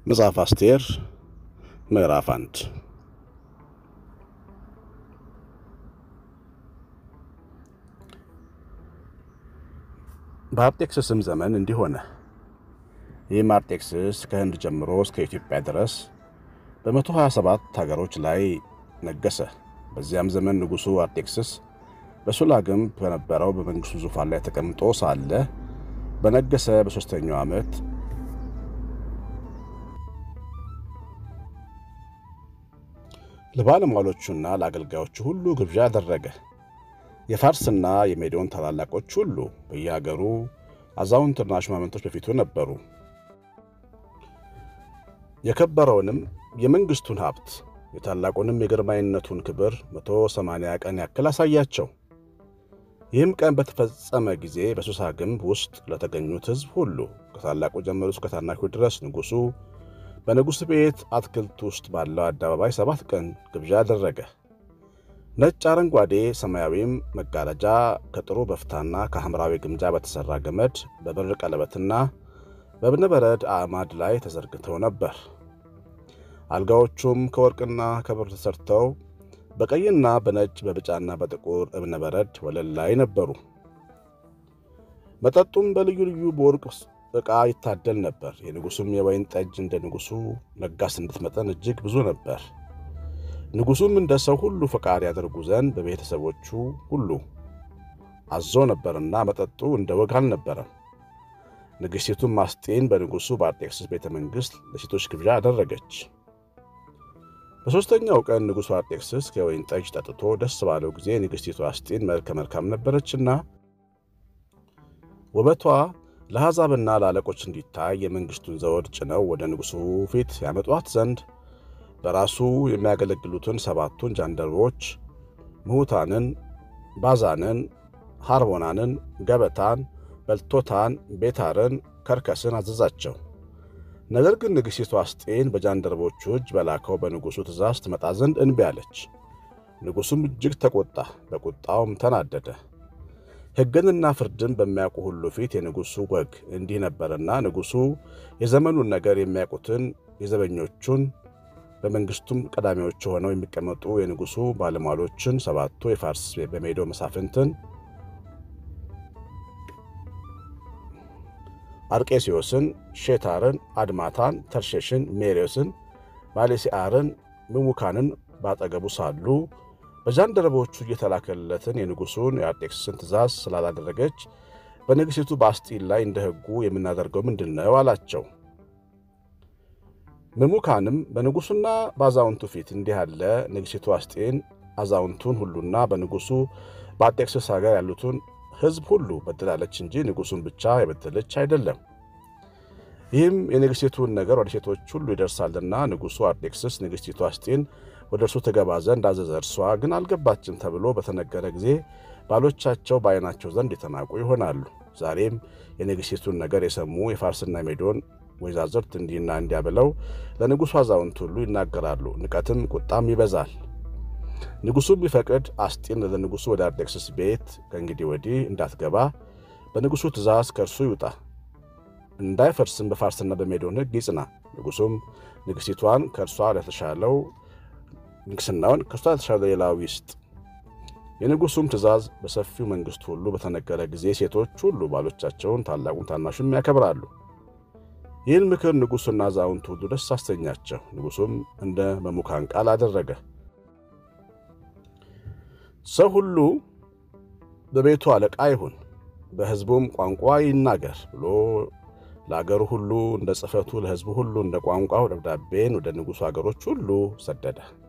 መጽሐፍ አስቴር ምዕራፍ አንድ በአርጤክስስም ዘመን እንዲህ ሆነ። ይህም አርጤክስስ ከህንድ ጀምሮ እስከ ኢትዮጵያ ድረስ በመቶ ሀያ ሰባት ሀገሮች ላይ ነገሰ። በዚያም ዘመን ንጉሡ አርጤክስስ በሱላግም በነበረው በመንግሥቱ ዙፋን ላይ ተቀምጦ ሳለ በነገሰ በሦስተኛው ዓመት ለባለሟሎቹና ለአገልጋዮቹ ሁሉ ግብዣ አደረገ። የፋርስና የሜዶን ታላላቆች ሁሉ በየአገሩ አዛውንትና ሹማምንቶች በፊቱ ነበሩ። የከበረውንም የመንግሥቱን ሀብት የታላቁንም የግርማዊነቱን ክብር መቶ ሰማንያ ቀን ያክል አሳያቸው። ይህም ቀን በተፈጸመ ጊዜ በሱሳ ግንብ ውስጥ ለተገኙት ሕዝብ ሁሉ ከታላቁ ጀምሮ እስከ ታናሹ ድረስ ንጉሡ በንጉሥ ቤት አትክልት ውስጥ ባለው አደባባይ ሰባት ቀን ግብዣ አደረገ። ነጭ፣ አረንጓዴ፣ ሰማያዊም መጋረጃ ከጥሩ በፍታና ከሐምራዊ ግምጃ በተሠራ ገመድ በብር ቀለበትና በእብነበረድ አዕማድ ላይ ተዘርግተው ነበር። አልጋዎቹም ከወርቅና ከብር ተሠርተው በቀይና በነጭ በብጫና በጥቁር እብነበረድ ወለል ላይ ነበሩ። መጠጡም በልዩ ልዩ በወርቅ ዕቃ ይታደል ነበር። የንጉሡም የወይን ጠጅ እንደ ንጉሡ ለጋስነት መጠን እጅግ ብዙ ነበር። ንጉሡም እንደ ሰው ሁሉ ፈቃድ ያደርጉ ዘንድ በቤተሰቦቹ ሁሉ አዞ ነበርና መጠጡ እንደ ወግ አልነበረም። ንግሥቲቱም አስጤን በንጉሡ በአርጤክስስ ቤተ መንግሥት ለሴቶች ግብዣ አደረገች። በሦስተኛው ቀን ንጉሡ አርጤክስስ ከወይን ጠጅ ጠጥቶ ደስ ባለው ጊዜ ንግሥቲቱ አስጤን መልከ መልካም ነበረችና ውበቷ ለአሕዛብና ለአለቆች እንዲታይ የመንግሥቱን ዘውድ ጭነው ወደ ንጉሡ ፊት ያመጧት ዘንድ በራሱ የሚያገለግሉትን ሰባቱን ጃንደረቦች ምሁታንን፣ ባዛንን፣ ሐርቦናንን፣ ገበታን፣ በልቶታን፣ ቤታርን፣ ከርከስን አዘዛቸው። ነገር ግን ንግሥቲቱ አስጤን በጃንደረቦቹ እጅ በላከው በንጉሡ ትእዛዝ ትመጣ ዘንድ እንቢ አለች። ንጉሡም እጅግ ተቆጣ፣ በቁጣውም ተናደደ። ሕግንና ፍርድን በሚያውቁ ሁሉ ፊት የንጉሡ ወግ እንዲህ ነበርና ንጉሡ የዘመኑን ነገር የሚያውቁትን የዘበኞቹን በመንግሥቱም ቀዳሚዎች ሆነው የሚቀመጡ የንጉሡ ባለሟሎችን ሰባቱ የፋርስ በሜዶ መሳፍንትን አርቄስዮስን፣ ሼታርን፣ አድማታን፣ ተርሼሽን፣ ሜሬዮስን፣ ማሌሲአርን፣ ምሙካንን ባጠገቡ ሳሉ በጃንደረቦቹ እየተላከለትን የንጉሡን የአርጤክስስን ትእዛዝ ስላላደረገች በንግሥቲቱ በአስጢን ላይ እንደ ሕጉ የምናደርገው ምንድን ነው አላቸው። ምሙካንም በንጉሡና በአዛውንቱ ፊት እንዲህ አለ። ንግሥቲቱ አስጤን አዛውንቱን ሁሉና በንጉሡ በአርጤክስስ ሀገር ያሉትን ሕዝብ ሁሉ በድላለች እንጂ ንጉሡን ብቻ የበደለች አይደለም። ይህም የንግሥቲቱን ነገር ወደ ሴቶች ሁሉ ይደርሳልና ንጉሡ አርጤክስስ ንግሥቲቱ አስጤን ወደ እርሱ ትገባ ዘንድ አዘዘ። እርሷ ግን አልገባችም ተብሎ በተነገረ ጊዜ ባሎቻቸው በዓይናቸው ዘንድ የተናቁ ይሆናሉ። ዛሬም የንግሥቲቱን ነገር የሰሙ የፋርስና ሜዶን ወይዛዝርት እንዲህና እንዲያ ብለው ለንጉሡ አዛውንት ሁሉ ይናገራሉ። ንቀትም ቁጣም ይበዛል። ንጉሡም ቢፈቅድ አስጢን ለንጉሡ ወደ አርጤክስስ ቤት ከእንግዲህ ወዲህ እንዳትገባ በንጉሡ ትእዛዝ ከእርሱ ይውጣ፣ እንዳይፈርስም በፋርስና በሜዶን ሕግ ይጽና። ንጉሡም ንግሥቲቷን ከእርሷ ለተሻለው ንግሥናውን ከእርሷ ለተሻለ ሌላው ይስጥ። የንጉሡም ትእዛዝ በሰፊው መንግሥት ሁሉ በተነገረ ጊዜ ሴቶች ሁሉ ባሎቻቸውን ታላቁን ታናሹም ያከብራሉ። ይህን ምክር ንጉሡና አዛውንት ሁሉ ደስ አሰኛቸው። ንጉሡም እንደ መሙካን ቃል አደረገ። ሰው ሁሉ በቤቱ አለቃ ይሁን፣ በሕዝቡም ቋንቋ ይናገር ብሎ ለአገሩ ሁሉ እንደ ጽሕፈቱ ለሕዝቡ ሁሉ እንደ ቋንቋው ደብዳቤን ወደ ንጉሡ አገሮች ሁሉ ሰደደ።